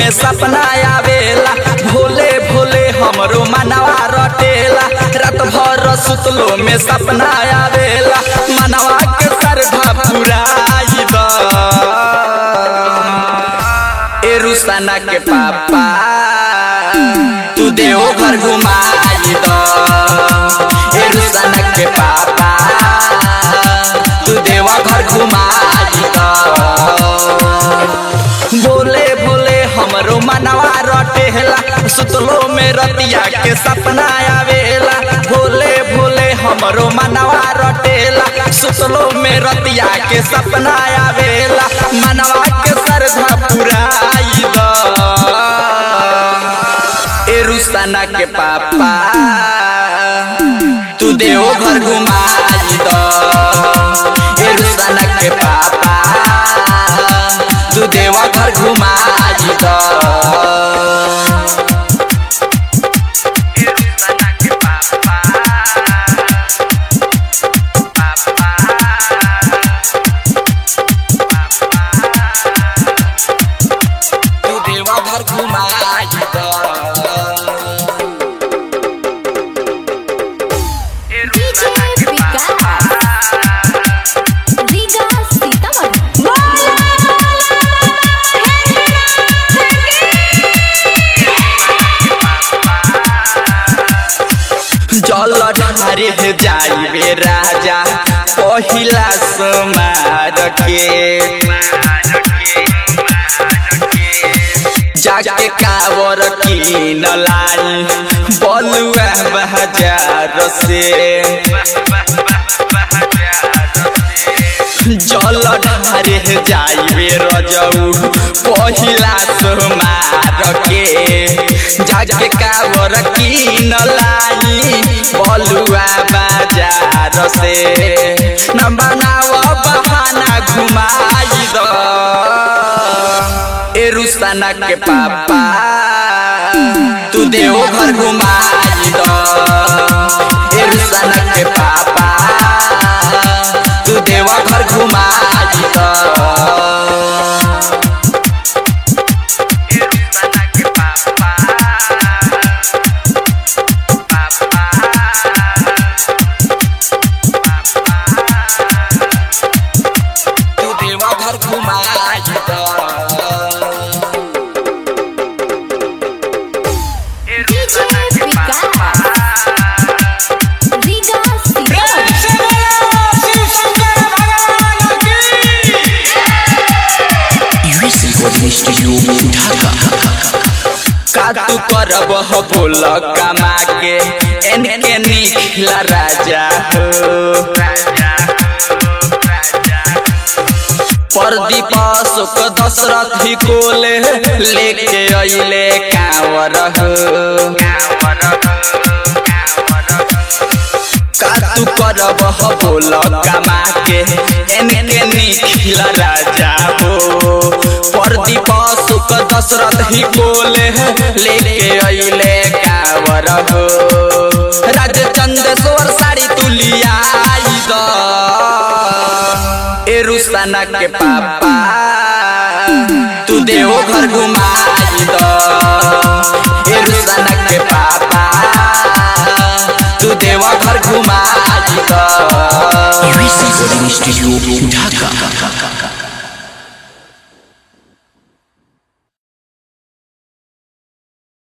में सपना आवेला भोले भोले हमरो मनवा रटेला रात भर सुतलो में सपना आवेला मनवा के सरधा पुराई द ए रुसाना के पापा तू देव घर घुमाई द ए रुसाना के पापा तू देवा घर घुमाई द बोले बोले हमरो मनवा रटेला सुतलो में रतिया के सपना आवेला भोले भोले हमरो मनवा रटेला सुतलो में रतिया के सपना आवेला मनवा के सरधा पुराई द ए रुसाना के पापा तू देव घर घुमाई द ए रुसाना के पापा तू देवा घर घुमाई द तू देवा घर घुमाई द डीजे विकास रीगा सीतामढ़ी जल ढारे जाइबे राजा पहिला समार के जाके कावर किन लाई बलुआ बाजार से जल ढारे जाइबे रजऊ पहिला सोमार के जाके कावर किन लाई बलुआ बाजार से न बनाव बहाना घुमाई द ए रुसाना के पापा तू देव घर घुमाई द ए रुसाना के पापा तू देवा घर घुमाई द तू देवा घर घुमाई द DJ Vikas Riga Sitamarhi US recording studio Dhaka का तू करब हो बोल कमा के एनके निखला राजा हो प्रदीप अशोक दशरथ ही कोले लेके अइले कांवर हो का तू करब हो बोल कमा के एनके निखिल राजा हो प्रदीप सुख दशरथ ही बोले लेके अइले कावर हो राज चंदेश्वर साड़ी तुलिया द ए रुसाना के पापा तू देव घर घुमाई द ए रुसाना के पापा तू देवा घर घुमाई द यूएस रिकॉर्डिंग स्टूडियो ढाका